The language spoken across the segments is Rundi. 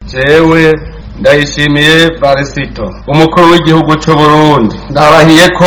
jewe ndayishimiye barisito umukuru w'igihugu c'uburundi ndarahiye ko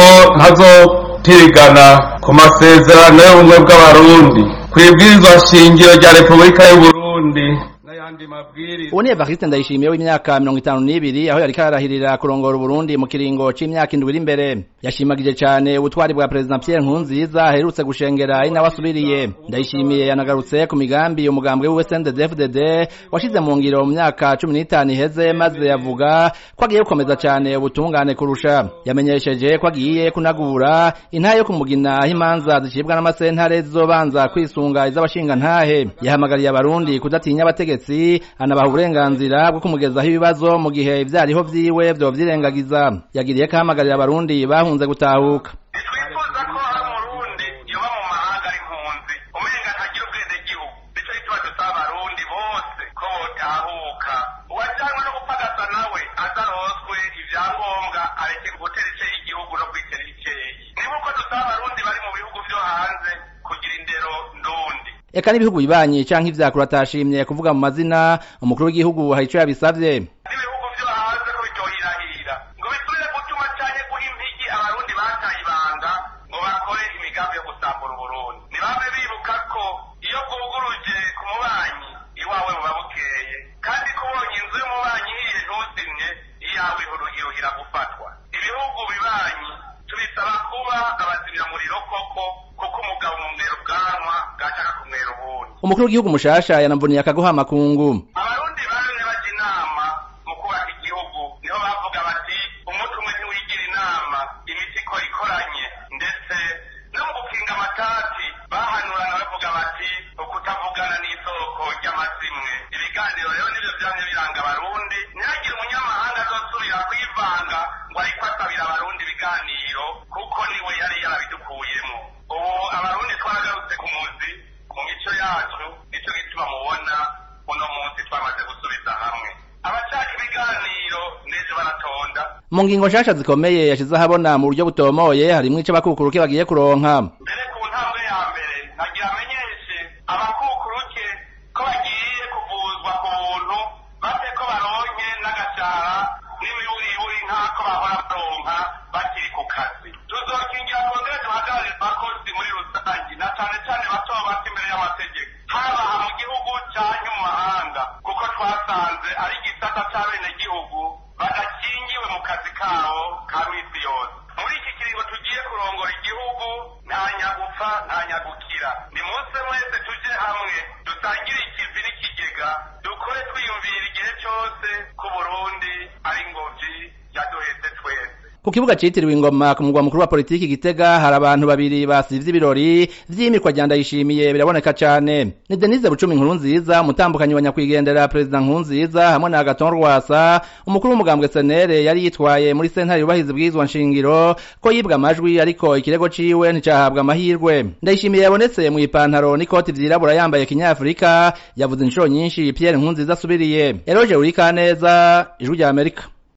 ntazotirigana ku masezerano y'ubumwe bw'abarundi kw'ibwirizwa shingiro rya repubulika y'uburundi n'ayandi mabwiriza uwo ni evariste ndayishimiye w'imyaka mirongo itanu n'ibiri aho yariko ararahirira kurongora uburundi mu kiringo c'imyaka indwi iri imbere yashimagije cane ubutwari bwa perezida pierre nkurunziza aherutse gushengera ari nawe asubiriye ndayishimiye yanagarutse ku migambi umugambwe wiwe cndd washize mu ngiro mu myaka cumi n'itanu iheze maze yavuga ko agiye gukomeza cane ubutungane kurusha yamenyesheje ko agiye kunagura intahe yo kumugina aho imanza zicibwa n'amasentare zizobanza kwisunga iz'abashingantahe yahamagariye abarundi kudatinya abategetsi anabaha uburenganzira bwo kumugezaho ibibazo mu gihe ivyariho vyiwe vyovyirengagiza yagiriye ko ahamagarira abarundi bahunze gutahuka twifuza ko hari umurundi yoba mu mahanga ari impunzi umenga ntagira ubwende gihugu nico gituma dusaba abarundi bose ko botahuka uwajanywe no gupagasa nawe azaroswe ivyangombwa areke gutera iceyi igihugu no kwitera iceyi niba uko dusaba abarundi bari mu bihugu vyo hanze kugira indero ndundi eka n'ibihugu bibanyi canke ivyakuru atashimye kuvuga mu mazina umukuru w'igihugu hari ico yabisavye n'ibihugu vyo hanze ko bitohirahira ngo bisubire gutuma canke guha impigi abarundi bataye ibanga ngo bakore imigambi yo gusambura uburundi ntibame bibuka ko iyo bwuguruje ku mubanyi iwawe buba bukeye kandi ko ubonye inzu y'umubanyi ihiye ntuzimye iyawe iruhira gufatwa ibihugu bibanyi tubisaba kuba abazimyamuriro koko kuko umugabo mumwera ubwanwa bwashaka kumwera ubundi umukuru w'igihugu mushasha yanamvuniye akaguha amakungu abarundi bamwe bajya inama mu kubaka igihugu niho bavuga bati umuti umwe ntiwigira inama imiti ikora ikoranye ndetse no mu gukinga amatati bahanurana bavuga bati ukutavugana n'isoko ry'amazimwe ibiganiro rero nivyo vyamye biranga abarundi ntihagire umunyamahanga azosubira kwivanga ngo ariko asabira abarundi ibiganiro kuko niwe yari yarabidukuyemo ubu abarundi twaragarutse ku muzi mu mico yacu nico gituma mubona uno munsi twamaze gusubiza hamwe abashaka ibiganiro n'ejo baratonda mu ngingo nshasha zikomeye yashize ahabona mu buryo butomoye harimwo ico abakukuruke bagiye kuronka mbere ku ntambwe ya mbere nagira amenyeshe abakukuruke ko bagiye kuvuzwa ku buntu bate ko baronke n'agashara n'imiburiburi nk'ako bahora baronka bakiri ku kazi tuzokingira twongere duhagararire abakozi muri rusange na cane cane bato bato imbere y'amategeko haba aha mu gihugu canke mu mahanga kuko twasanze ari igisata c'abenegihugu badakingiwe mu kazi kabo ka misi yose muri iki kiringo tugiye kurongora igihugu nta nyagupfa nta nyagukira ni munsi mwese tuje hamwe dutangire ikivi n'ikigega dukore twiyumvira igihe cose ku burundi ari ingobyi yaduhetse twese ku kibuga citiriwe ingoma ku mugwa mukuru wa politiki gitega hari abantu babiri basivye ibirori vy'imikwa rya ndayishimiye biraboneka cane ni denise bucumi nkuru nziza umutambukanyi wa nyakwigendera perezida nkuru nziza hamwe na agaton rwasa umukuru w'umugambwe senere yari yitwaye muri sentare yubahiza bwizwa nshingiro ko yibwa amajwi ariko ikirego ciwe nticahabwa amahirwe ndayishimiye yabonetse mu ipantaro n'ikoti vyirabura yambaye kinyafurika yavuze inshuro nyinshi pierre nkuru nziza asubiriye eroje urikaneza ijwi rya amerika